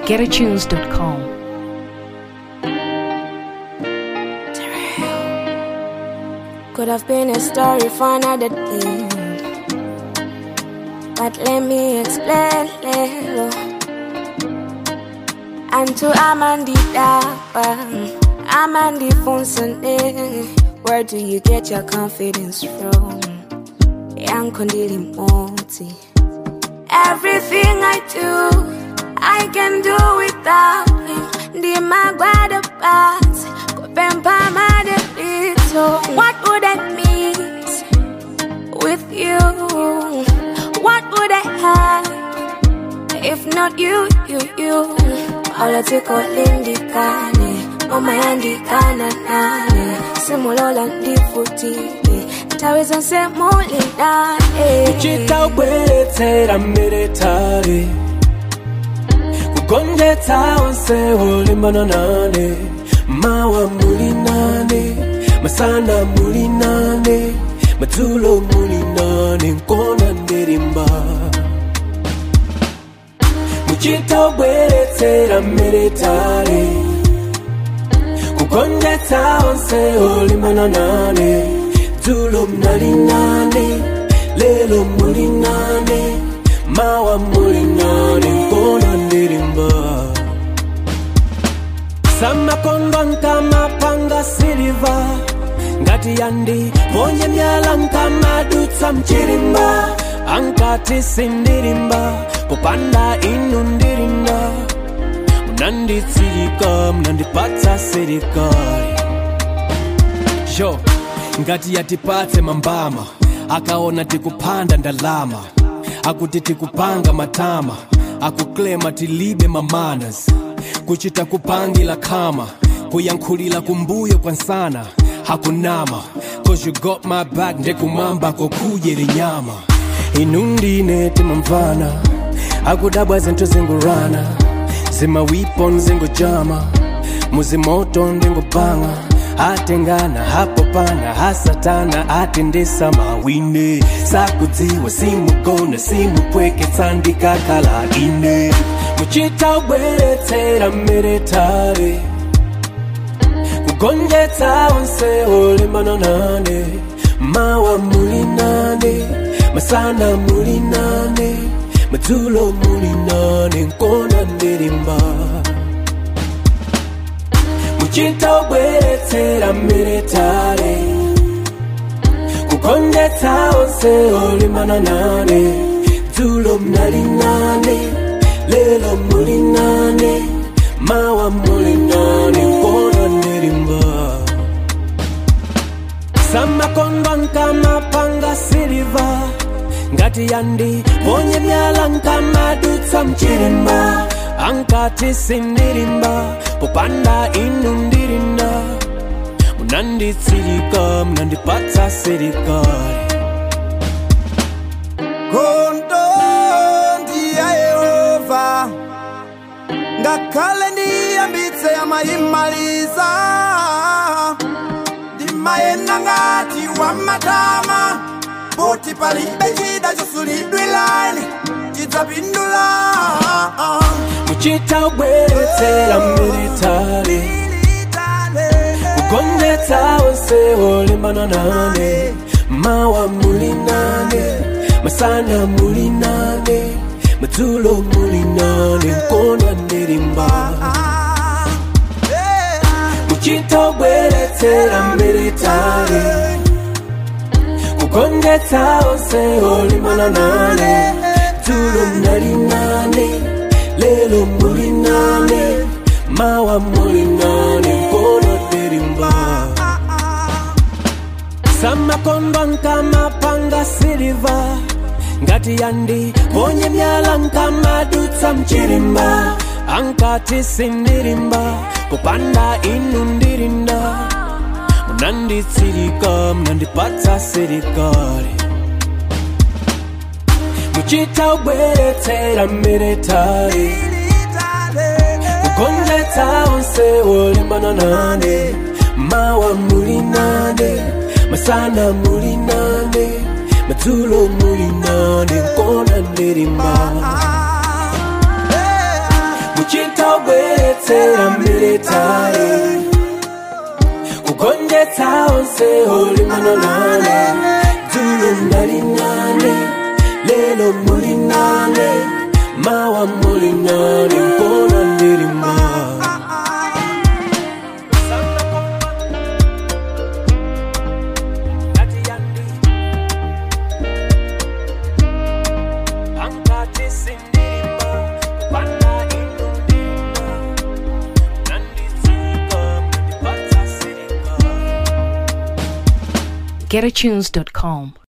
getatunes.com. Could have been a story for another day. But let me explain little. And to Amandi Dapa, Amandi Funsone, where do you get your confidence from? Young Kondili Moti. Everything I do, I can do without him. The Magwada Pass, Kopempa Madelito. What would I miss with you? What would I have if not you, you, you? Political Lindikane, Mama Yandikana Nane, Simulola Ndifutile, Taweza Semuli Nane. kuchita ubweretsera mmeretare kugonjetsa onse olimbana nane mawa muli nane masana muli nane madzulo muli nane nkona ndirimba muchita ubweretsera mmeretare kugonjetsa onse olimbana nane dzulo mnali nane lelo muli nane mawa muli nane nkona ndirimba samakondo nkamapanga siliva ngati yandi ponye myala nkamadutsa mchilimba ankati sindilimba popanda inu ndilinda munanditsilika munandipatsa serikali yo ngati yatipatse mambama akaona tikupanda ndalama akuti tikupanga matama akuklema tilibe mamanas kuchita kupangila khama kuyankhulila kumbuyo kwansana hakunama cause you got my back ndekumwamba kokuyele nyama inu ndine timamvana akudabwa zinthu zingurana zimawipo nzingujama muzimoto ndingubanga atengana hapo pana hasatana atendesa mawine sakudziwa simugona simupweketsa ndikakhala ine muchita ubweretsera mmeretare kugonjetsa onse olimbana nane mawa muli nane masana muli nane madzulo muli nane nkona ndirimba muchita ubweretsera mmeretare kugonjetsa onse olimbana nane dzulo mnali nane lelo muli nane mawa muli nane nkona ndirimba samakondo nkamapanga siliva ngati yandi ponye myala nkamadutsa mchilimba ankati sindilimba popanda inu ndilinda munanditsilika munandipatsa serikali Kondo ndiya Yehova ngakhale ndiyambitse amayimaliza ndimayenda ngati wamatama poti palibe chida chosulidwilani chidzapindula muchita ubweretsera mmeretare kugonjetsa onse olimbana nane mawa muli nane masana muli nane madzulo muli nane nkona ndirimba muchita ubweretsera mmeretare kugonjetsa onse olimbana nane dzulo mnali nane lelo muli nane mawa muli nane nkona ndirimba samakondo nkamapanga siliva ngati yandi ponye myala nkamadutsa mchilimba ankati sindilimba popanda inu ndilinda munanditsilika munandipatsa serikali muchita ubweretsera mmeretari kugonjetsa onse olimbana nane mawa muli nane masana muli nane madzulo muli nane nkona ndirimba muchita chitaubweretsera militari kugonjetsa onse olimbana nane dzulo ndali nane lelo muli nane mawa muli nane mpona ndilima GetAtunes.com.